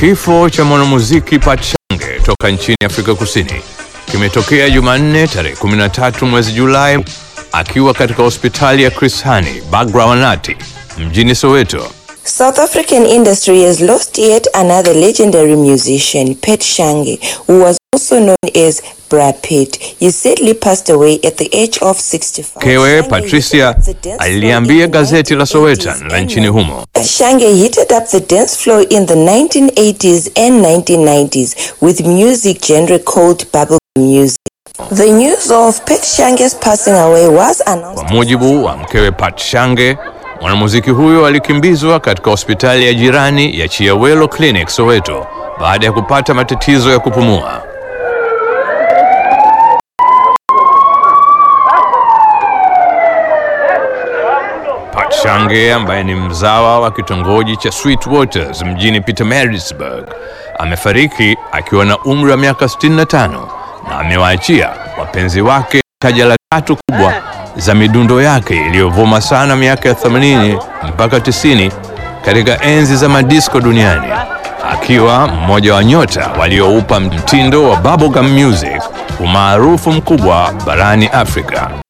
Kifo cha mwanamuziki Pachange toka nchini Afrika Kusini kimetokea Jumanne tarehe 13 mwezi Julai akiwa katika hospitali ya Chris Hani Bagrawanathi mjini Soweto. South African industry has lost yet another legendary musician, Pet Shange, who was also known as Brad Pitt. He sadly passed away at the age of 65. Kewe Shange Patricia heated up the dance floor aliliambia in the gazeti la 1980s Sowetan la and nchini humo. Shange heated up the dance floor in the 1980s and 1990s with music genre called bubblegum music. The news of Pet Shange's passing away was announced. Kwa mujibu wa mkewe Pachange, mwanamuziki huyo alikimbizwa katika hospitali ya jirani ya Chiawelo Clinic Soweto baada ya kupata matatizo ya kupumua. Pachange ambaye ni mzawa wa kitongoji cha Sweet Waters mjini Pietermaritzburg amefariki akiwa na umri wa miaka 65 na amewaachia wapenzi wake taja la tatu kubwa za midundo yake iliyovuma sana miaka ya 80 mpaka 90 katika enzi za madisco duniani, akiwa mmoja wa nyota walioupa mtindo wa bubblegum music umaarufu mkubwa barani Afrika.